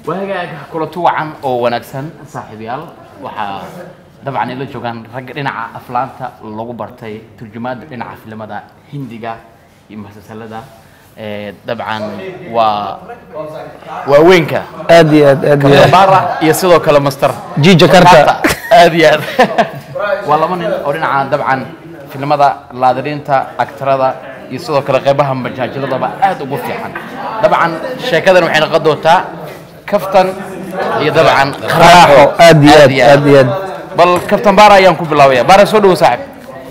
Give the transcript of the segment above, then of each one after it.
waagaaga kulanti wacan oo wanaagsan saaxiibayaal waxaa dabcan ila joogaan ragga dhinaca aflaanta lagu bartay turjumaada dhinaca filimada hindiga iyo musalsalada Eh, dabcan waa waaweynka aad iyo aad aad iyo aad bara iyo sidoo kale master G Jakarta. aad iyo aad waa laba nin oo dhinaca dabcan filimada laadiriinta aktarada iyo sidoo kale qeybaha majaajiladaba aad ugu fiican dabcan sheekadan waxay noqon doontaa kaftan iyo dabcan Qaraaxo, aad iyo aad, aad iyo aad. bal kaftan baara ayaan ku bilaabaya baara soo dhawo saaxib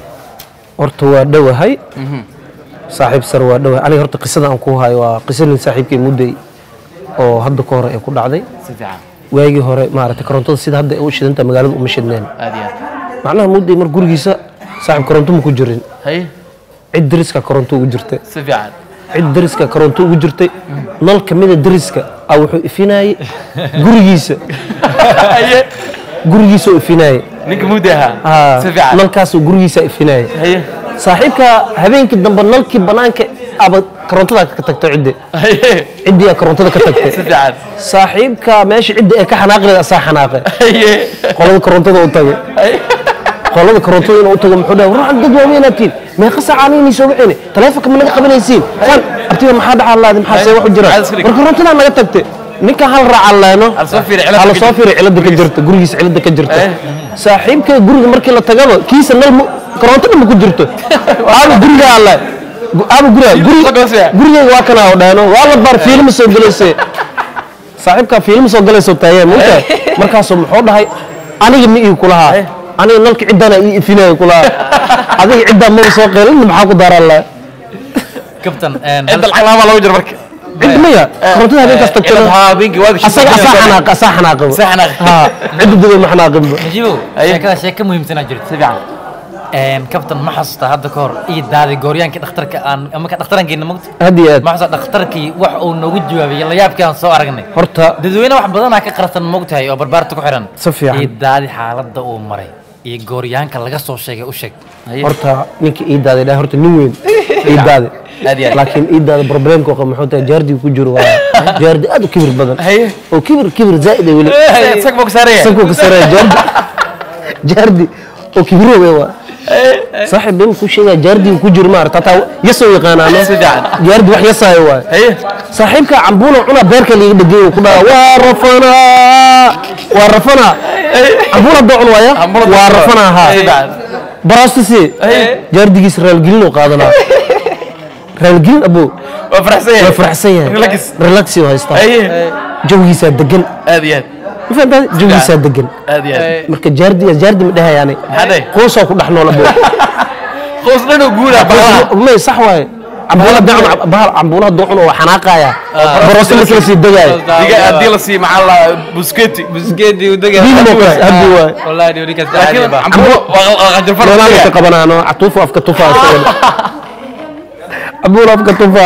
horta waa dhowahay saaxiib sar waa dhowahay aniga horta qisada aan ku hayo waa qisa nin saaxiibkay mudday oo hadda ka hore ay ku dhacday si fiican waagii hore maaragtay korontada sida hadda ay u shidanta magaalada uma shidneen aad iyo aad macnaha mudday mar gurigiisa saaxiib koronto ma ku jirin hay cid deriska koronto ugu jirtay si fiican cid deriska koronto ugu jirtay nal ka mida deriska a wuxuu ifinayey gurigiisa haye gurigiisa u ifinayey ninka mudda ahaa Haa, si fiican nalkaasuu gurigiisa ifinayey haye saaxiibka habeenkii dambe nalkii banaanka aba korontada ka tagto ciddi haye ciddii aa korontada ka si tagtay fiican saaxiibka meesha cidda ee ka xanaaqleed asaa xanaaqe haye qolada korontada u tagay haye qolada korontada inuu u tago muxuu dhahay war dad waaweynaad tihiin meeqa saacaana inay soo waceyne taleefonka ma naga qabanaysiin san abtiga maxaa dhaca laadi maxaa see wax u jira Maxaad iska dhigtay? war korontadaa naga tagtay ninka hal raaca leeno Hal soo fiiri cilada hala ka soo jirta. fiiri cilada ka jirta gurigiisa cilada ka jirta Eh. saaxiibka guriga markii la tagaba kiisa nal mu- korontada ma ku jirto aaba guriga alle aaba guriga Fiilm soo galaysa. gurigeyga waa kana oo dhaano waa la baar fiilma soo galayse saaxiibkaa fiilma soo galayso taayeen muta markaasuu muxuu dhahay aniga ma ii kulahaa aniga nalka ciddana ii ifinaya kulahaa adiga ciddaa maba soo qeelin maxaa ku daaraan laha كابتن cidda lacag laabaa looga jira marka cid maya korontada habeenkaas tagtana haa habeenkii waad asaga asaa xanaaq asaa xanaaqaba Asaa xanaaqay. haa cidda dada ma xanaaqinba نجيبو شيكada sheeko muhiimsan aa jirta si fiican een kabtan ma xasuusta hadda ka hor ii daaday gooryaankii dhakhtarka aan ama ka dhakhtarankeena mogta had iyo aad ma xasuusta dhakhtarkii wax uu noogu jawaabay la yaabkii aan soo aragnay horta dadweyne wax badanaa ka qarsan mogtahay oo barbaarta ku xiran Si fiican. ii daadi xaaladda uu maray iyo gooryaanka laga soo sheegay u sheeg horta ninka ii daaday dhahay horta nin weyn ii daaday Aad iyo aad. laakiin ii daaday problemka qaba muxuu tahay jaardiga ku jiro waa jaardi aad u kibir badan Haye. oo kibir kibir zaa'id ah weli sag buu ka saaraya sanku ka saraya jaardi jaardi oo kibiroobe waa saaxiib nin ku sheegaya jaardiga ku jiro maarata hataa yasoo yaqaanaano Si fiican. jaardi wax yasaayo waay haye saaxiibka cambuuna cuna beerka liiga dhegey ku dhaha waa rafanaa waa rafanaa cambuuna doo cun waaya Cambuula doo waa cun. rafanaa Si haa fiican. baraastasi jaardigiisa raalgelin oo qaadanaa raalgelin abo waa faraxsan yahay waa faraxsan yahay relax relaxi oo haystaa haye jawigiisaa degan aad iyo aad ma fahantaa jawigiisaa degan aad iyo aad marka jaardiga jaardi ma dhahayaani maxaa dhahay qoosoo ku dhex nool abo qoys dhan oo guuraa balaha may sax waaye cambuula dacun bahal cambuulaha doocun oo xanaaqaya baroosto markii lasii degaayo diga haddii la siiyo maxaa la busketi buskeedii u degay Hilibkaas haddi waaye wallahi dhiiri kasta laakiin caadi ba cambulo waa qajafar barnaamijka qabanaano catuufo afka tufa cambuula afka tufa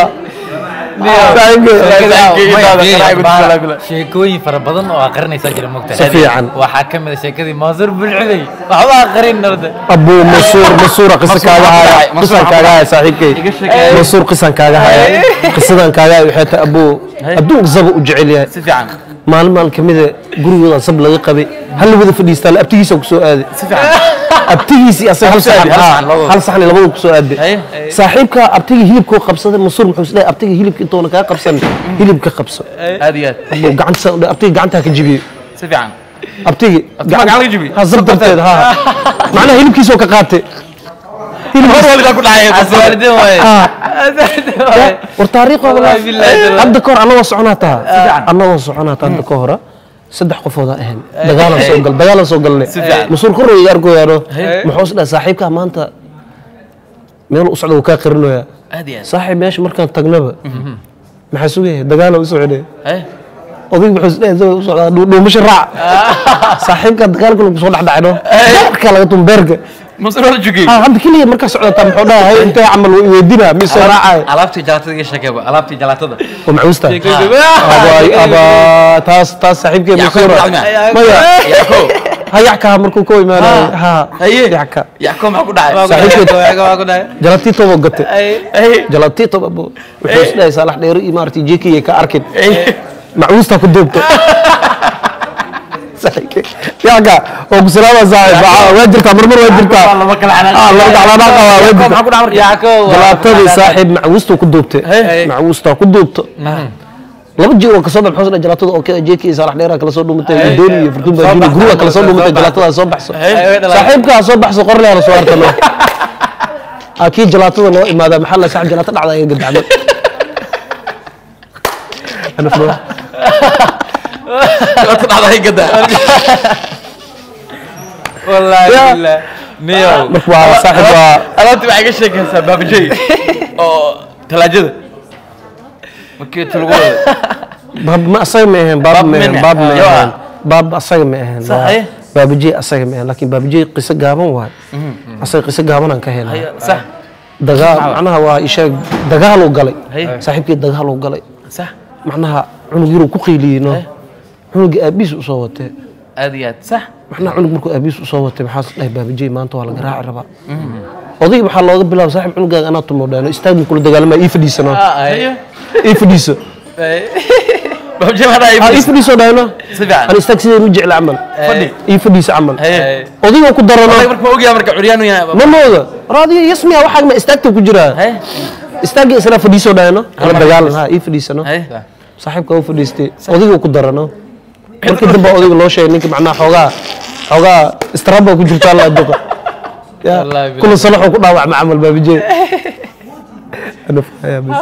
sheekooyin fara badan oo aqrinaysaa jira mogtahay Si fiican. waxaa ka mid a sheekadii maasuur bulcudey waxba aqrin narda abuu masuur masuura qisa kaaga haya qisan kaaga haya saaxiibkay masuur qisan kaaga haya qisadan kaaga haya waxay tahay abuu adduunka saba u jecel yahay si fiican maalin maalin kamida gurigooda sab laga qabay hal la wada fadhiistaa la abtigiisa kusoo aaday si fiican abtigiisii asaga hal saxan hal haa, saxan, labadooda. hal saxan labadu kusoo aaday Haye. saaxiibka abtiga hilibkuu qabsaday masuur muxuu isleeyahay abtiga hilibka intoona kaa qabsan hilibka qabso aad iyo aad abuu gacanta abtiga gacantaa ka jibiyo si fiican abtigi Abtiga gacan laga jibiyo? ha zab darteed ha macnaha hilibkiisoo ka qaatay hor walgaa ku dhacay aswaardin waaye Ah. aswaardin waaye war taariikh waa Wallahi billahi taala. hadda kahor annagoo soconaa taha annagoo soconaa taha hadda ka hora saddex qofooda ahayn dagaalan soo gal dagaalan soo galnay fiican. mas-uul kor iga arkoyaano muxuu is dhahay saaxiibkaa maanta meel u socda wuu kaa qarinoyaa aad iyo aad saaxiib meesha markaan tagnaba maxaa sugaya dagaalan u socday haye odayg wuxuu is dhahay isagoo u socdaa dhuu- dhuumasho raac saaxiibkaa dagaalka lagu soo dhexdhacno beerka laga tum beerka masur hor jugay Ah, hadda keliya markaa socotaa muxuu dhahay hay intee camal way weydinaa mi soo raacaya alaabtii jalaatada iga sheekayba alaabtii jalaatada oo maxuusta Ah. abay aba taas taas saaxiibkee Yacqoob masuura Ibrahim. maya Yacqoob. ha yacka markuu ka imaanayo ha haye yacka yacqoob maxaa ku dhacay Saaxiibkeed. waa ku dhahay jalatito buu gatay haye jalatito buu wuxuu is dhahay saalax dheero iyo maaragtay jekiye ka arkin macwuustaa ku duubta yaaka oo ku salaama saaxiib Waa- waa jirtaa marmar waa jirtaa laba kala Ah, laba kala xanaaq waa waa jirtaa jalaatadii saaxiib macwuustaa ku duubta macwuustaa ku duubta laba jir oo kasoo baxo soo jalaatada oo kale jeedkii saalax dheera kala soo dhumatay dooni iyo furtun baa jini guruga kala soo dhumatay jalaatada soo baxso saaxiibka soo baxso qorle la soo hartano aa kii jalaatada loo imaada maxaa la saaxiib jalaato dhacda ay gadacdo ana furo wallaahi Ya. billah. niyow marka waa saaxiib waa alaabti waxay ka sheekaysaa baabajey oo talaajada markii lagu wada baab ma asaga ma ahayn baab Baab ma ahayn min- baab ma Yo, ahayn baab asaga ma ahayn Sax, eh? baabajey asaga ma ahayn laakiin baabajey qiso gaaban waay asaga qiso gaaban aan ka helay sax dagaal macnaha waa isheeg dagaal uu galay Hay. saaxiibkii dagaal uu galay sax macnaha cunug yaruu ku qiiliyey no cunugii aabihiis usoo watee aad iyo aad sax macnaha cunug markuu aabihiis usoo watay maxaa dhahay baabajey maanta waa la garaaci rabaa odaygi waxaa looga bilaaba saaxiib cunugaaga anaa tumo dhahno istaagni kula dagaalama ii fadhiisano ii fadhiiso baabajey maxaa aa ii dhahay fadhiiso dhahno si fiican aan istaag sideen u jecla camal fadhi ii fadhiisa camal Haye. odayga ku darano Oday marka ma ogyahay marka curyaanu yahay ma mooda raadiyo yasmiya waxaa ma istaagta ku jiraa Haye. istaagga isla fadhiiso dhahno kala dagaalan ha ii fadhiisano Haye. saaxiibka u fadhiistay odayga ku darano markii dambe odayga loo sheegay ninka macnaha xoogaa xoogaa istraba ku jirta alla duqa ya Wallaahi billahi. kula salaxuu ku dhaawacma camal baabijee Ana fahaya bis.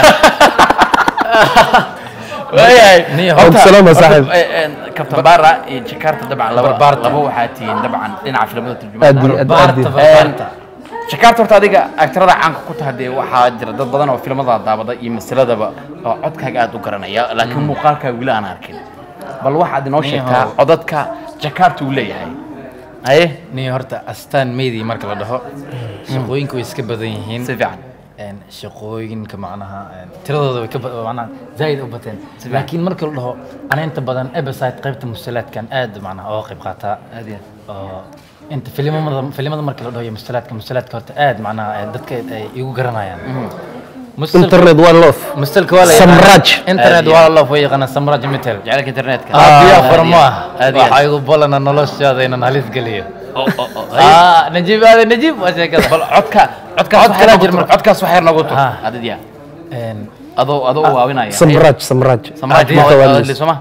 waayahay Niyo, Horta- salaam, horta, saaxiib. eh, eh, Captain Barra iyo Jakarta dabcan laba Barbaarta. laba waxaa tihiin dabcan dhinaca filimada Aad iyo turjumaada aad. baarta Een, baarta Jakarta horta adiga aktarada caanka ku tahay dee waxaa jira dad badan oo filimada daawada iyo masaladaba oo codkaaga aad u garanaya laakiin muuqaalkaa weli aan arkin bal waxaad inoo Niyo. sheegtaa codadka Jakarta uu leeyahay haye niyo horta astaan meydii marka la dhaho shaqooyinka way iska badan yihiin si fiican een, shaqooyinka macnaha een, tiradooda way ka ba- macnaha zaaid u bateen laakiin marka la dhaho ana inta badan ebesite qaybta musalaadkan aad macnaha ooga qayb qaataa aad iyo oo inta filimada filimada marka la dhaho iyo musalaadka musalaadka horta aad macnaha eh, dadka ay igu garanayaan Musalka- internet waa loof musalka waa la Samraj. yaqaanaa. internet waa la loof way yaqaanaa samraj mitel jacaylka internetka abiya aad iyo farma aad iyo aad. waxaa igu balana noloshaada inaan halis geliyo Oo, oo, oo, haye. Ah, najiib aade najiib waa sheekada bal codka codkaas Cod waxaa kala noogu jir tur- marka. codkaas waxaa noogu tur Ah. adidya Een, adoo adoo u waawinaya samraaj samraaj samraaj Adiga. ma wada hadli sooma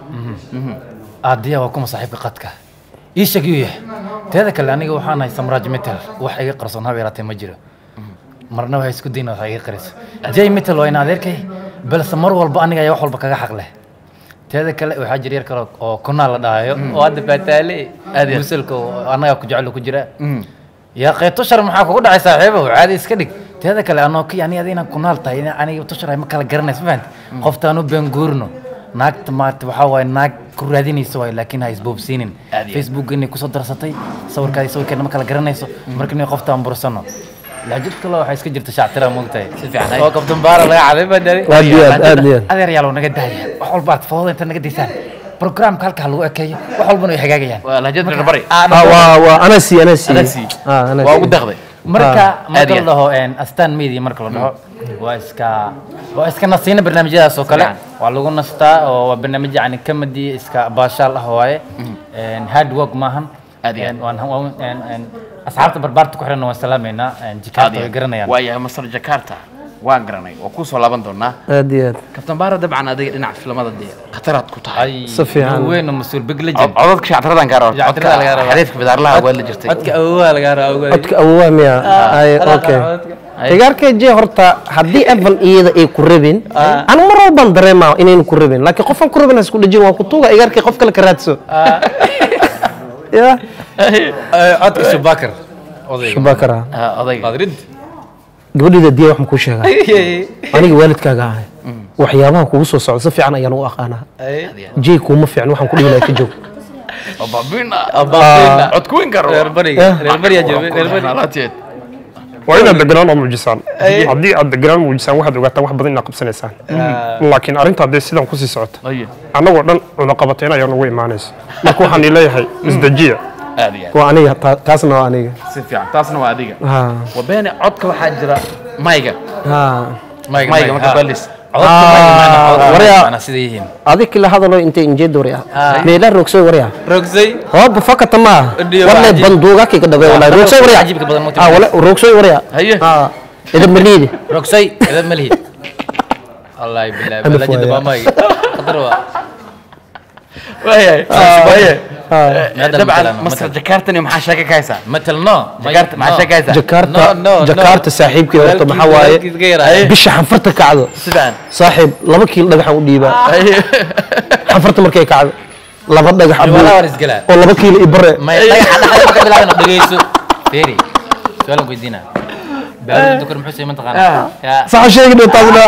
aadiya waa kuma saaxiibka qadka ii sheeg yuu yahay teeda kale aniga waxaan ahay samraaj metal wax iga qarsoon haba yaraatee ma jiro marna waxay isku dayna wax iga qariso jay metal waa in adeerkay balse mar walba aniga ayaa wax walba kaga xaq leh teeda kale waxaa jira yar kale oo kunaa la dhahayo oo hadda baataale Aad iyo aad. musalka oo annaga ku jecel ku jira yaa qeyb tushar maxaa kugu dhacay saaxiibo caadi iska dhig teeda kale anoo ki ani adina kunaal tahay in aniga tushar ay ma kala garanayso ma fahanti qoftaan u been guurno naagta maarta waxaa waaye naag ku raadinayso waay laakiin ha isboobsiinin Aad iyo aad. facebook inay kusoo darsatay sawirkaadi sawirkeena ma kala garanayso marka inay qoftaan bursano laajid kale waxaa iska jirta shactira moogtahay Si fiican, hay. oo kabtan baara laga caday baa dari aad iyo aad aad iyo aad adeer yaalow naga daaya wax walba aad fooda inta naga daysaan programka halka ha lagu ekeeyo wax walbana way hagaagayaan waa lahjad reer bari Ah, waa waa anasi anasi Anasi. Ah, anasi. waa ugu daqday marka aad marka iyo la dhaho een, astaan media marka la dhaho waa iska waa iska nasiina barnaamijyadaas oo kale Fiican. waa lagu nastaa oo waa barnaamij yani comedy iska baashaal ah waaye Een, hard work maahan Aad iyo aad. Een, waan- waan- een- een, asxaabta barbaarta ku xiran waan salaamaynaa Een, jikaarta way garanayaan waayahay masar jakarta waan garanay waa kusoo laaban doonaa aad iyo aad kabtan baara dabcan adiga dhinaca filimada dee khataraad ku tahay ay Si fiican. nin weyn oo mas-uul big legend codadka shactiradan kaa rabta Shactirada laga rabaa. xariifka bidaarlaha waa la jirtay codka awowa laga rabaa codka awowa miya ay okay igaarkay jee horta haddii evan iyada ay ku rabin anu mar walbaan dareemaa inaynu ku rabin laakiin qofaan ku rabin ha isku dhejin waan ku tuuga igaarkay qof kale ka raadso ya codka shubakar odayga shubakara Ah, odayga qadrid gabadhayda diya wax ma kuu sheegaa aniga waalidkaaga ahay waxyaabaha kugu soo socda si fiican ayaan u aqaanaa jey kuuma fiican waxaan ku dhihi lahaa ka joog ababina cod kuwin karo reer bariga reer bariga jooga reer bariga alaabteed waa inaad deganaan oo muujisaan haddii aad deganaan muujisaan waxaad ogaataan wax badan inaad qabsanaysaan laakiin arrinta haddee sidan kusii socoto ayo annagoo dhan cunaqabateen ayaa nagu imaanaysa marka waxaan ii leeyahay isdejiya aad iyo aad waa aniga ta- taasna waa aniga si fiican taasna waa adiga ha wabeene codka waxaa jira mayga ha mayga marka balis waryaa. sida yihiin adig kila hadalo intay injeed warya Ah. meela roogsoy warya rogsay hooba fakata ma Ndiyo, wale cajiib. banduuga kika dhabe wala roogsoy warya cajiibka badan ma ah wala roogsoy warya Haye. ah idan maliidi rogsay idab ma lihid wallahi bilahi Alif balajida waaye. baamay qadar waa waayahay waayahay Maadam dabcan matalan, master matalan. jakartani maxaa sheeka ka haysaa matal no jakarta maxaa sheeka haysaa jakarta No, no, no. jakarta saaxiibkii horta Walaalkiis- maxaa waaye walaalkiis ka yaraaye. bisha xanfarta kacdo sidaan saaxiib laba kiil dhagaxan u dhiibaa xanfarta markay kacdo laba dhagax Walaa abuur war isgalaa oo laba kiilo i bare may dhagaxa dhexda marka bilaabana dhageyso feeri su'aalan ku weydiina baaruud dukar muxuu sameeyay mataqaana yaa saxa sheegi dhow taasna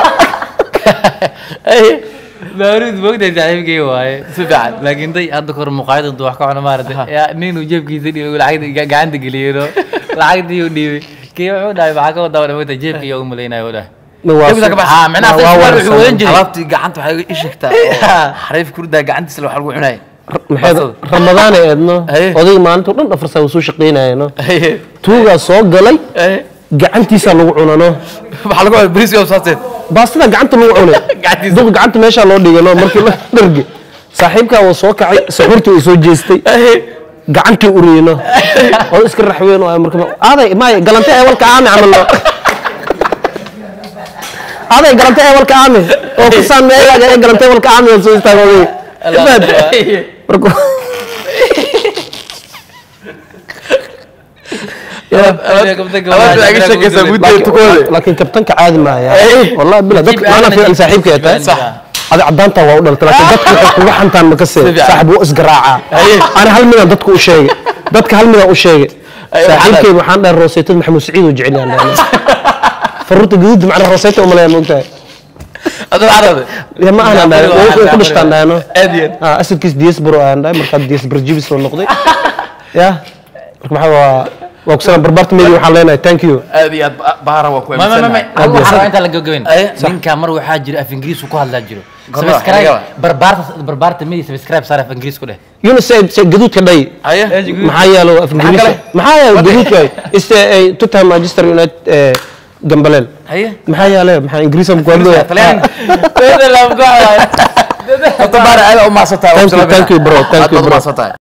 baaruud moogtahay saaxiibkay waaye si fiican laakiin day hadda kahor muqaayada intuu wax ka cuno maarata yaa ninuu jeebkiisa dhiibay lacagta gacanta geliyeno lacagtii uu dhiibay kii wuxuu dhahay maxaa ka wadaa moogta jeebka iyo u malaynaya u dhahay Ah, macnaha waa Facebook warsan. wuxuu wadan jiray alaabtii gacanta waxay ii sheegtaa xariif kurdaa gacantiisa wax lagu cunay maxay ramadaan ay eedno Haye. odayga maalinta dhan afar saa soo shaqaynayano tuugaa soo galay gacantiisa lagu cunano maxaa lagu cunay bariiska saaseed baastada gacanta lagu cunay Gacantiisa. duq gacanta meeshaa loo dhigano markii la dharge saaxiibkaa waa soo kacay saxuurtii way soo jeestay gacantii uriyno oo iska raxweyn oo ay marka aaday maay galante ee walka aami camalno aaday galante ee walka aami oo kusaan meeyaaga ee galante ee walka aami oo soo istaago odayga Imaad. marka laakiin- laakiin kabtanka caadi maaya wallahi bila dadka maana fiican saaxiibka ay tahay adi cadaanta waa u dhalta laakiin dadka waxay kuga xantaan ma ka see saaxib wuu isgaraacaa ana hal midaan dadka u sheegay dadka hal midaan u sheegay saaxiibkeyga waxaan dhahay rooseetada maxamuud saciid oo jecel yaan dhahay faruurta gaduud macnaa rooseeta umaleeya moogtahay ya ma ahna dhahay way ku dhashtaan dhahayno asalkiis diaspora aan dhahay markaa diaspora jibis soo noqday ya marka maxaa waa waa ku salaam barbaarta meedi waxaan leenahay thank you aad iyo aad baara waa ku ma ma ma ma aaminsannahay waxaa rabaa intaan la gabagabayn Aye. ninka mar waxaa jira af ingiriis uu ku hadlaa jiro Gorma, subscribe aniga. barbaarta barbaarta midi subscribe saar af ingiriis ku dheh yunus gaduudka dhay Aye. maxaa yeelo af ingiriis kale? maxaa yeelo gaduudka iste ay tutam manchester united ee gambaleel haye maxaa yeele maxaa ingiriis aan ku hadlaya talyaani Horta baara aad u maasantahay Thank you, thank you, bro. Thank you, bro. maasantahay